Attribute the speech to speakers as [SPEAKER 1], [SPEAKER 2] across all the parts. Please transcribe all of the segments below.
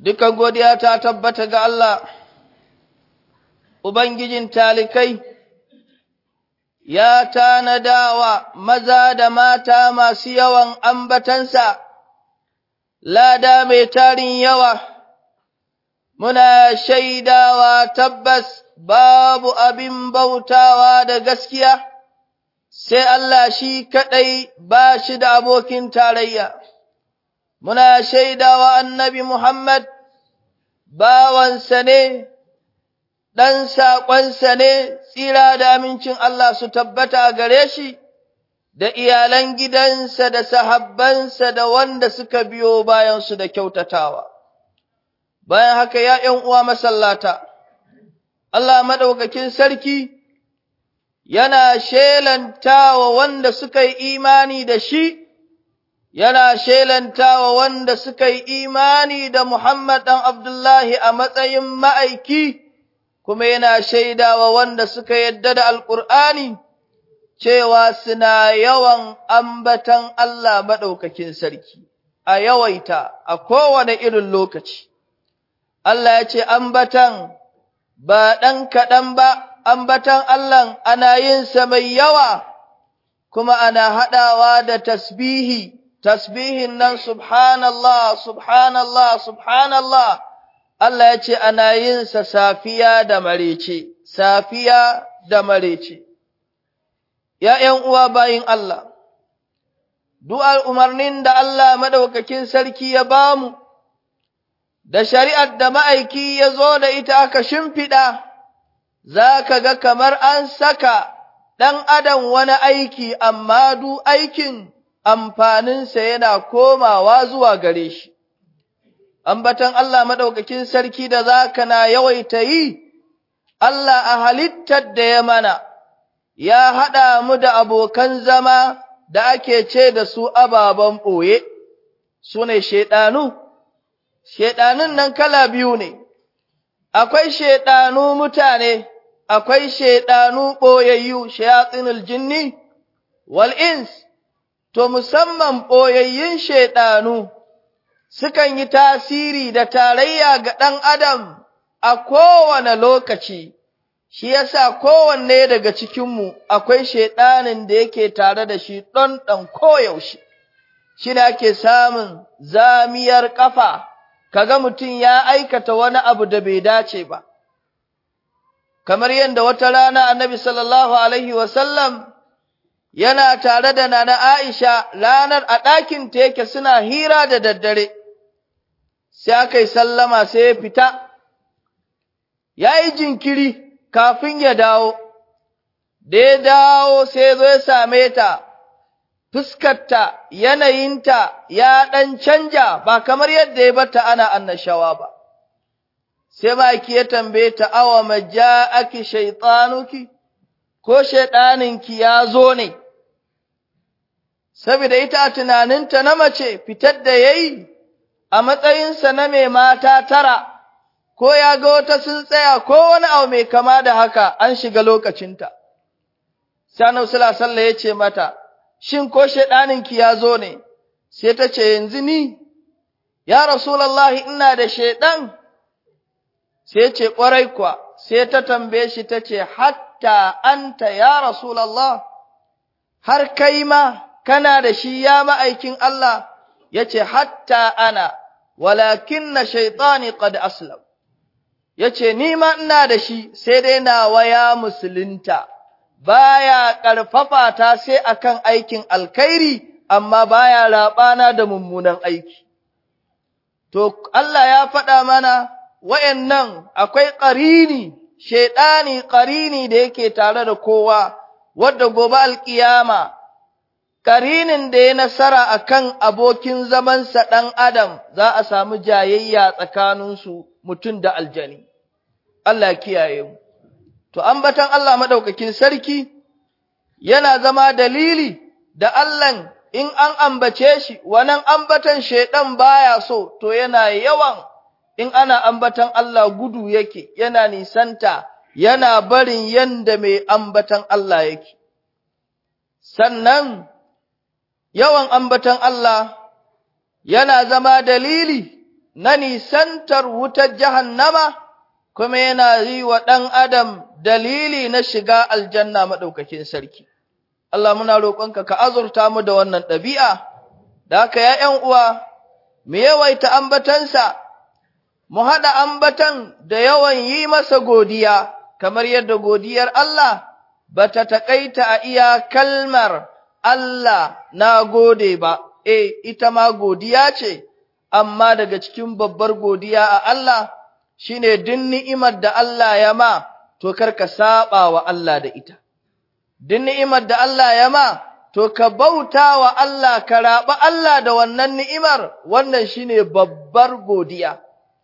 [SPEAKER 1] dukan godiya ta tabbata ga Allah, Ubangijin talikai, ya tanadawa maza da mata masu yawan ambatansa, lada mai tarin yawa, muna shaidawa tabbas babu abin bautawa da gaskiya, sai Allah shi kaɗai ba shi da abokin tarayya. Muna shaidawa annabi Muhammad bawansa ne, ɗan saƙonsa ne, tsira da amincin Allah su tabbata a gare shi, da iyalan gidansa da sahabbansa da wanda suka biyo bayansu da kyautatawa. Bayan haka ya ’yan uwa masallata, Allah maɗaukakin sarki yana shelantawa wanda suka yi imani da shi, yana shelantawa wanda suka yi imani da Muhammad ɗan Abdullahi a matsayin ma'aiki, kuma yana shaidawa wanda suka yadda da Alƙur'ani, cewa suna yawan ambatan Allah maɗaukakin sarki, a yawaita a kowane irin lokaci. Allah ya ce, ambatan ba ɗan kaɗan ba, ambatan Allah ana yinsa mai yawa, kuma ana haɗawa da tasbihi. tasbihin nan subhanallah, subhanallah, subhanallah, Allah ya ce ana yin sa safiya da marece, safiya da marece. ‘Ya'yan uwa bayin Allah, du'ar umarnin da Allah maɗaukakin sarki ya ba mu, da shari'ar da ma'aiki ya zo da ita aka shimfiɗa, za ka ga kamar an saka ɗan adam wani aiki, amma du aikin amfaninsa yana komawa zuwa gare shi. Ambatan Allah maɗaukakin sarki da za ka na yawaita yi, Allah a halittar da ya mana, ya haɗa mu da abokan zama da ake ce da su ababen ɓoye, su ne shaiɗanu. Shaiɗanun nan kala biyu ne, akwai shaiɗanu mutane, akwai shaiɗanu ɓoyayyu, shayatsinul jinni, wal'ins. to musamman ɓoyayyun shaiɗanu sukan yi tasiri da tarayya ga ɗan adam a kowane lokaci, shi yasa kowanne daga cikinmu akwai shaiɗanin da yake tare da shi ɗon ɗan koyaushe, shi ne ake samun zamiyar ƙafa, kaga mutum ya aikata wani abu da bai dace ba. Kamar yadda wata rana annabi sallallahu Alaihi wasallam yana tare da Nana Aisha ranar a ɗakinta yake suna hira da daddare, sai aka yi sallama sai ya fita, ya yi jinkiri kafin ya dawo, da ya dawo sai zo ya same ta, fuskarta, yanayinta ya ɗan canja ba kamar yadda ya bata ana annashawa ba. Sai maki ya tambaye ta awa maja ake shaitanuki, ko shaiɗaninki ya zo ne. saboda ita a tunaninta na mace fitar da ya yi a matsayinsa na mai mata tara, ko ya ga wata sun tsaya ko wani abu mai kama da haka an shiga lokacinta. Sanau Sallah ya ce mata, Shin ko shaiɗaninki ya zo ne, sai ta ce yanzu ni, ya Rasulallah ina da shaiɗan, sai ce ƙwarai kuwa, sai ta tambaye shi ta ce, Hatta anta ya Rasulallah, har kai ma kana da shi ya ma'aikin Allah, ya ce, Hatta ana, walakin na shaitani qad aslam. Ya ce, Ni ma ina da shi, sai dai na waya musulunta, baya ƙarfafa ta sai akan aikin alkhairi, amma baya raɓana da mummunan aiki. To, Allah ya faɗa mana, wayannan akwai ƙarini, shaiɗani ƙarini da yake tare da kowa, wadda gobe alƙiyama. karinin da ya nasara a kan abokin zamansa ɗan Adam za a samu jayayya tsakaninsu mutum da aljani. Allah kiyaye mu. To, ambatan Allah maɗaukakin sarki yana zama dalili da Allah in an ambace shi, wannan ambatan shaiɗan baya so, to yana yawan in ana ambatan Allah gudu yake, yana nisanta, yana barin yanda mai ambatan Allah yake. Sannan, yawan ambatan Allah yana zama dalili na nisantar wutar jahannama kuma yana yi wa ɗan adam dalili na shiga aljanna maɗaukakin sarki. Allah muna roƙonka ka azurta mu da wannan ɗabi'a, da haka ya ’yan uwa, mu yawaita ambatansa, mu haɗa ambatan da yawan yi masa godiya, kamar yadda godiyar Allah ba ta taƙaita a iya kalmar Allah na gode ba, e, ita ma godiya ce, amma daga cikin babbar godiya a Allah shi ne duk ni'imar da Allah ya ma, to karka saɓa wa Allah da ita. Duk ni'imar da Allah ya ma, to ka bauta wa Allah, ka raɓa Allah da wannan ni'imar, wannan shi ne babbar godiya.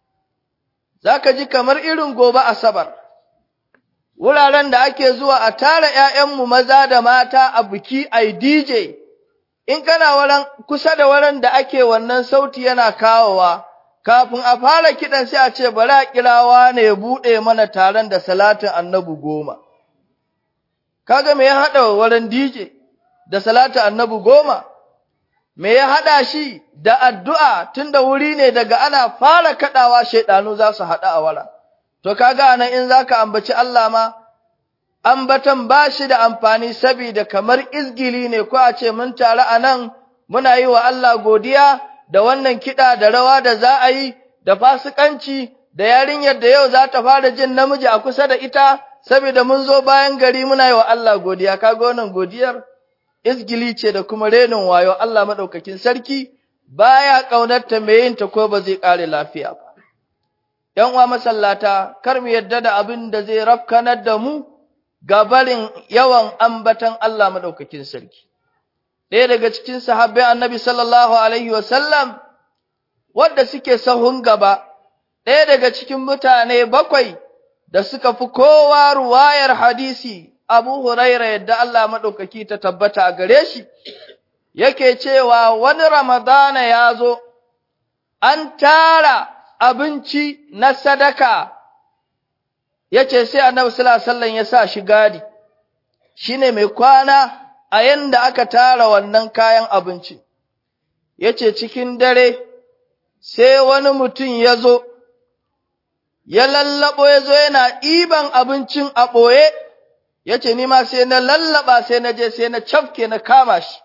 [SPEAKER 1] Za ka ji kamar irin gobe Asabar, wuraren da ake zuwa a tara ’ya'yanmu maza da mata a biki a DJ, in kana wurin kusa da wurin da ake wannan sauti yana kawowa, kafin a fara kiɗan sai a ce bari a kirawa ne ya buɗe mana taron da salatin annabi goma. Kaga me ya haɗa wurin DJ da salatin annabi goma? Me ya haɗa shi da addu'a tun da wuri ne daga ana fara kaɗawa shaiɗanu za su haɗu a wara. To kaga nan in za ka ambaci Allah ma, ambatan ba shi da amfani saboda kamar izgili ne ko a ce mun taru a nan muna yi wa Allah godiya da wannan kiɗa da rawa da za a yi da fasikanci da yarinyar da yau za ta fara jin namiji a kusa da ita saboda mun zo bayan gari muna yi wa Allah godiya kaga wannan godiyar izgili ce da kuma renin wayo Allah madaukakin sarki baya kaunarta mai yin ta ko ba zai kare lafiya ba ‘yan uwa masallata kar mu yadda da abin da zai rafkanar da mu ga barin yawan ambatan Allah madaukakin sarki ɗaya daga cikin sahabbai annabi sallallahu alaihi wasallam wadda suke sahun gaba ɗaya daga cikin mutane bakwai da suka fi kowa ruwayar hadisi Abu Huraira yadda Allah maɗaukaki ta tabbata a gare shi, yake cewa wani Ramadana ya zo, an tara abinci na sadaka, yace sai annabi sallallahu ya sa shi gadi, shi ne mai kwana a yanda aka tara wannan kayan abinci, yace cikin dare, sai wani mutum ya zo, ya lallaɓo ya zo yana ɗiban abincin a ɓoye. yace ni ma sai na lallaba sai na je sai na cafke na kama shi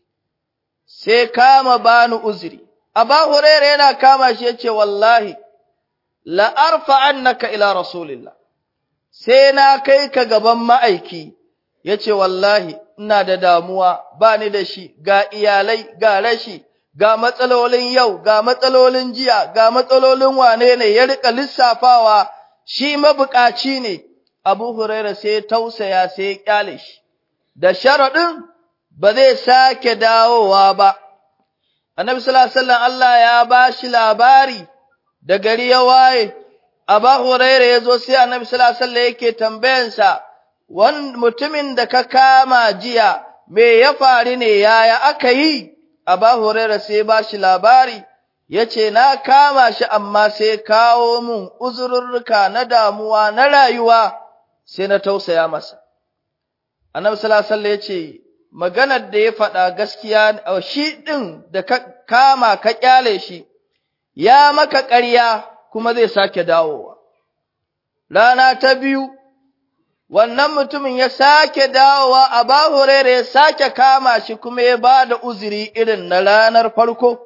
[SPEAKER 1] sai kama bani uzuri aba huraira yana kama shi yace wallahi la arfa annaka ila rasulillah sai na kai ka gaban ma'aiki yace wallahi ina da damuwa bani da shi ga iyalai ga rashi ga matsalolin yau ga matsalolin jiya ga matsalolin wane ne ya rika lissafawa shi mabukaci ne Abu Huraira sai ya tausaya sai ya kyale shi, da sharaɗin ba zai sake dawowa ba. Annabi sallallahu Allah ya ba shi labari da gari ya waye, Abu Huraira ya zo sai Annabi sallallahu yake tambayansa, wan mutumin da ka kama jiya, me ya faru ne yaya aka yi? Abu Huraira sai ba shi labari, ya ce, Na kama shi amma sai kawo mun uzururruka na damuwa na rayuwa. sai na tausaya masa. Annabi sallallahu alaihi ya ce, maganar da ya faɗa gaskiya shi ɗin da ka kama ka ƙyale shi, ya maka ƙarya kuma zai sake dawowa. Rana ta biyu, wannan mutumin ya sake dawowa a bahurere ya sake kama shi kuma ya ba da uzuri irin na ranar farko.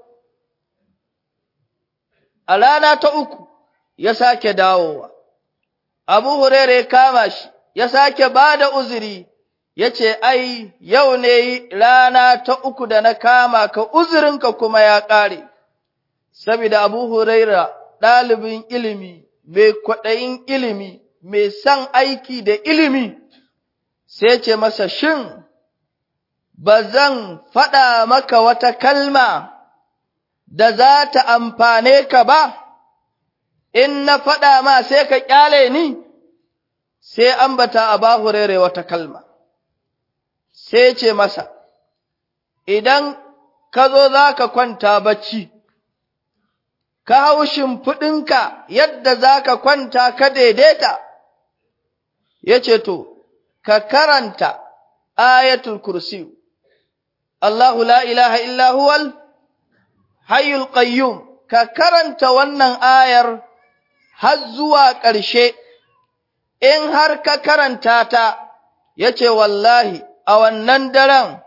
[SPEAKER 1] A rana ta uku ya sake dawowa. Abu Huraira ya kama shi, ya sake ba da uzuri, ya ce, Ai, yau ne rana ta uku da na kama ka uzurinka kuma ya ƙare, saboda Abu Huraira ɗalibin ilimi, mai kwaɗayin ilimi, mai son aiki da ilimi, sai ce masa, Shin, ba zan faɗa maka wata kalma da za ta amfane ka ba? in na faɗa ma sai ka ƙyale ni, sai ambata a bahurere wata kalma, sai ce masa, Idan ka zo za ka kwanta bacci, ka hau shimfiɗinka yadda za ka kwanta ka daidaita, ya ce to, ka karanta ayatul kursi, Allahu la ilaha illa huwal hayyul qayyum ka karanta wannan ayar har zuwa ƙarshe, in har ka karanta ta, ya ce wallahi, a wannan daren,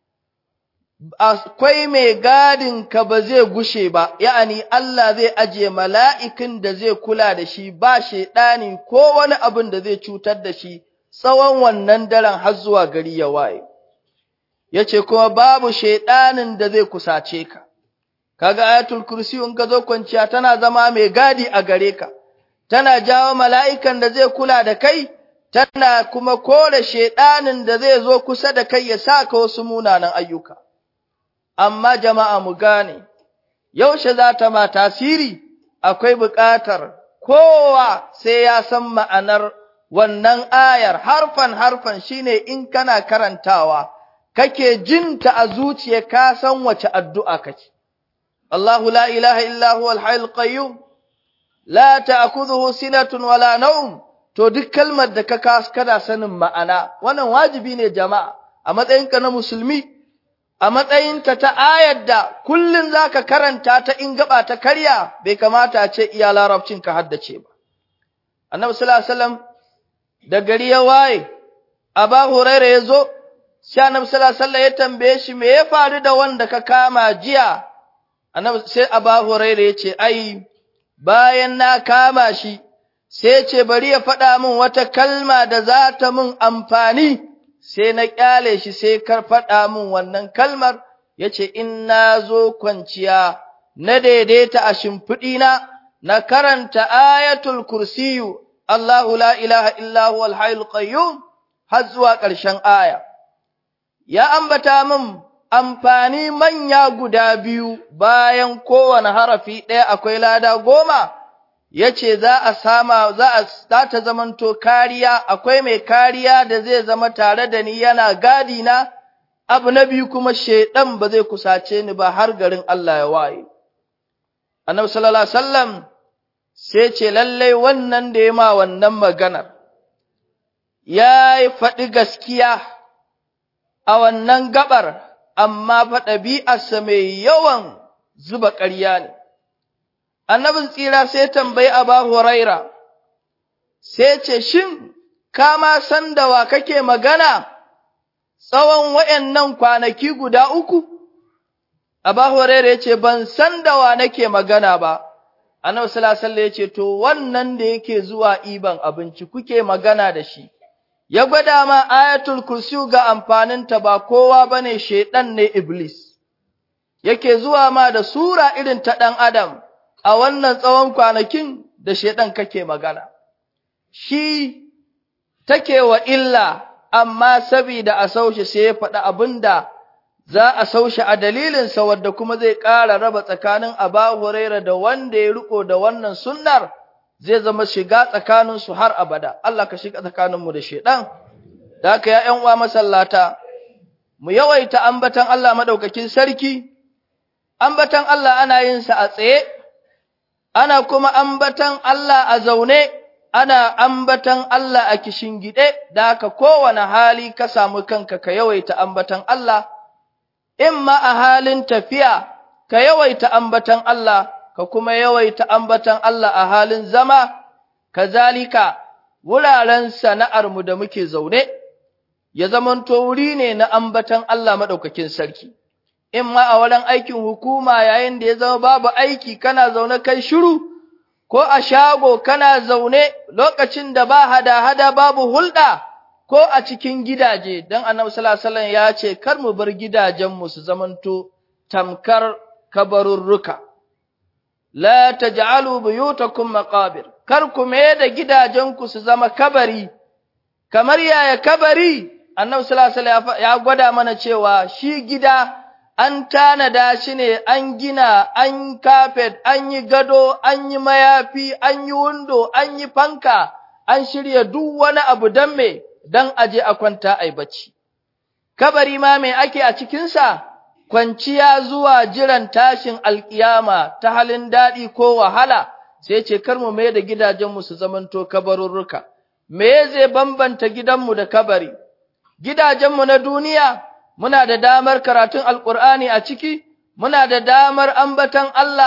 [SPEAKER 1] akwai mai gadin ka ba zai gushe ba, ya'ani Allah zai ajiye mala'ikin da zai kula da shi ba shaiɗani ko wani abin da zai cutar da shi tsawon wannan daren har zuwa gari ya waye. Ya ce kuma babu shaiɗanin da zai kusace ka, kaga ayatul kursi in ka zo kwanciya tana zama mai gadi a gare ka, tana jawo mala'ikan da zai kula da kai, tana kuma kore shaiɗanin da zai zo kusa da kai ya sa ka wasu munanan ayyuka. amma jama'a mu gane, yaushe za ta ma tasiri akwai buƙatar kowa sai ya san ma'anar wannan ayar harfan harfan shine in kana karantawa, kake jinta a zuciya ka san wace addu'a kake. Allahu la ilaha illa huwa al qayyum la ta'khudhuhu sinatun wala nawm to duk kalmar da ka kada sanin ma'ana wannan wajibi ne jama'a a matsayinka na musulmi a matsayinta ta ayar da kullum za ka karanta ta in gaba ta karya bai kamata a ce iya larabcin ka haddace ba. Annabi sallallahu alaihi wasallam da gari ya waye, Aba Huraira ya zo, sai Annabi sallallahu alaihi wasallam ya tambaye shi me ya faru da wanda ka kama jiya? Annabi sai Aba Huraira ya ce ai bayan na kama shi sai ce bari ya faɗa min wata kalma da za ta min amfani. sai na ƙyale shi sai kar faɗa min wannan kalmar, ya ce, In na zo kwanciya, na daidaita a shimfiɗina, na karanta ayatul kursiyu, Allahu la ilaha illahu alhayul qayyum har zuwa ƙarshen aya. Ya ambata min amfani manya guda biyu bayan kowane harafi ɗaya akwai lada goma. ya ce za a sama za a za ta zamanto kariya akwai mai kariya da zai zama tare da ni yana gadi na abu na biyu kuma shedan ba zai kusace ni ba har garin Allah ya waye annabi sallallahu alaihi wasallam sai ce lalle wannan da ya ma wannan maganar ya yi faɗi gaskiya a wannan gabar amma fa ɗabi'arsa mai yawan zuba ƙarya ne annabin tsira sai tambayi Aba Huraira, sai ce, Shin, ka ma san da wa kake magana tsawon waɗannan kwanaki guda uku? Aba Huraira ya ce, Ban san da wa nake magana ba, annabi salasalla ya ce, To, wannan da yake zuwa iban abinci kuke magana da shi, ya gwada ma ayatul kursi ga amfaninta ba kowa ba ne shaiɗan ne Iblis, yake zuwa ma da sura irin ta ɗan Adam. a wannan tsawon kwanakin da shaiɗan kake magana, shi take wa illa, amma sabida a saushe sai ya faɗi abin da za a saushe a dalilinsa wadda kuma zai ƙara raba tsakanin Aba Huraira da wanda ya riko da wannan sunnar zai zama shiga tsakaninsu har abada, Allah ka shiga tsakaninmu da shaiɗan, da haka ya uwa masallata, mu yawaita ambatan Allah maɗaukakin sarki, ambatan Allah ana yin sa a tsaye, ana kuma ambatan Allah a zaune, ana ambatan Allah a gide, da haka kowane hali ka samu kanka ka yawaita ambatan Allah, in ma a halin tafiya ka yawaita ambatan Allah, ka kuma yawaita ambatan Allah a halin zama, kazalika wuraren sana'armu da muke zaune, ya zamanto wuri ne na ambatan Allah maɗaukakin sarki. in ma a wurin aikin hukuma yayin da ya zama babu aiki kana zaune kai shiru, ko a shago kana zaune lokacin da ba hada-hada babu hulɗa, ko a cikin gidaje, don annabi sallallahu ya ce, kar mu bar gidajenmu su zamanto tamkar kabarurruka. La taj'alu buyutakum maqabir kar ku mai da gidajenku su zama kabari, kamar yaya kabari, annabi sallallahu ya gwada mana cewa shi gida an tanada shi ne an gina, an kafet, an yi gado, an yi mayafi, an yi windo, an yi fanka, an shirya duk wani abu don me, don aje a kwanta a bacci. Kabari ma me ake a cikinsa, kwanciya zuwa jiran tashin alƙiyama ta halin daɗi ko wahala, sai ce kar mu mai da gidajenmu su zamanto kabarurruka. Me zai bambanta gidanmu da kabari? Gidajenmu na duniya, muna da damar karatun Alƙur'ani a ciki, muna da damar ambatan Allah,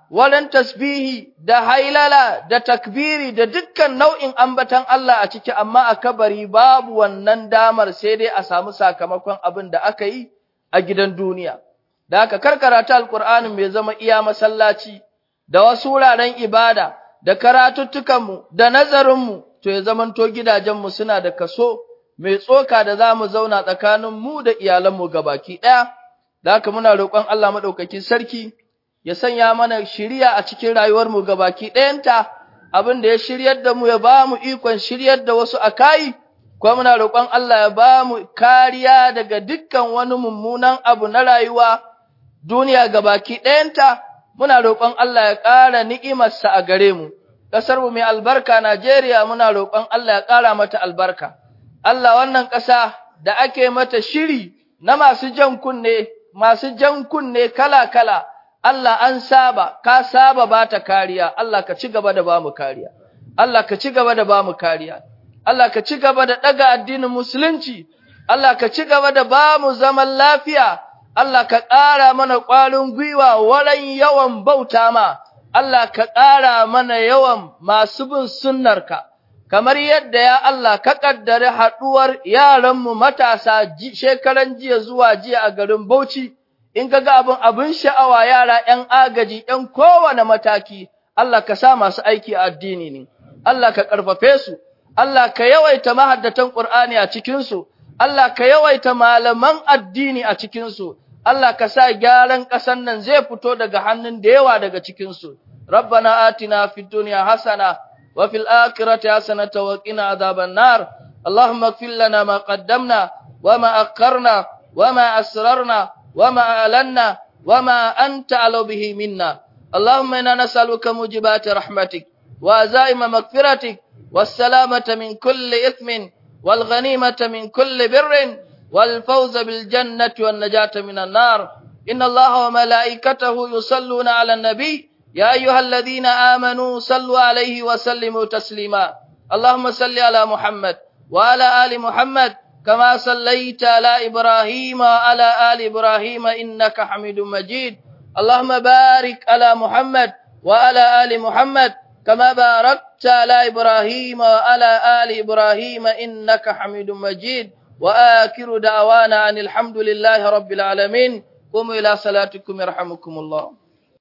[SPEAKER 1] wurin tasbihi da hailala da takbiri da dukkan nau'in ambatan Allah a ciki amma a kabari babu wannan damar sai dai a samu sakamakon abin da aka yi a gidan duniya. Da aka karkarata alƙur'anin mai zama iya masallaci da wasu wuraren ibada da karatuttukanmu da nazarinmu to ya zamanto gidajenmu suna da kaso mai tsoka da za mu zauna tsakanin mu da iyalanmu gabaki ɗaya. Da haka muna roƙon Allah maɗaukakin sarki ya sanya mana shiriya a cikin rayuwarmu gabaki ɗayanta, abin da ya shiryar da mu ya ba mu ikon shiryar da wasu a kayi, kuma muna roƙon Allah ya ba mu kariya daga dukkan wani mummunan abu na rayuwa duniya gabaki ɗayanta, muna roƙon Allah ya ƙara ni'imarsa a gare mu. Ƙasarmu mai albarka Najeriya muna roƙon Allah ya ƙara mata albarka. Allah wannan ƙasa da ake mata shiri na masu jan kunne, masu jan kunne kala-kala, Allah an saba, ka saba ba ta kariya, Allah ka ci gaba da ba mu kariya, Allah ka ci gaba da ba mu kariya, Allah ka ci gaba da ɗaga addinin Musulunci, Allah ka ci gaba da ba mu zaman lafiya, Allah ka ƙara mana ƙwarin gwiwa wurin yawan bauta ma, Allah ka ƙara mana yawan masu bin sunnarka. kamar yadda ya Allah ka kaddare haɗuwar yaranmu matasa shekaran jiya zuwa jiya a garin Bauchi, in ka ga abin abin sha'awa yara ‘yan agaji ‘yan kowane mataki, Allah ka sa masu aiki a addini ne, Allah ka ƙarfafe su, Allah ka yawaita mahaddatan Ƙur'ani a cikinsu, Allah ka yawaita malaman addini a cikinsu, Allah ka sa gyaran ƙasan nan zai fito daga hannun da yawa daga cikinsu. Rabbana atina fid dunya hasana وفي الآخرة حسنة وقنا عذاب النار اللهم اغفر لنا ما قدمنا وما أخرنا وما أسررنا وما أعلنا وما أنت على به منا اللهم إنا نسألك موجبات رحمتك وعزائم مغفرتك والسلامة من كل إثم والغنيمة من كل بر والفوز بالجنة والنجاة من النار إن الله وملائكته يصلون على النبي يا أيها الذين آمنوا صلوا عليه وسلموا تسليما اللهم صل على محمد وعلى آل محمد كما صليت على إبراهيم وعلى آل إبراهيم إنك حميد مجيد اللهم بارك على محمد وعلى آل محمد كما باركت على إبراهيم وعلى آل إبراهيم إنك حميد مجيد وآخر دعوانا عن الحمد لله رب العالمين قوموا إلى صلاتكم يرحمكم الله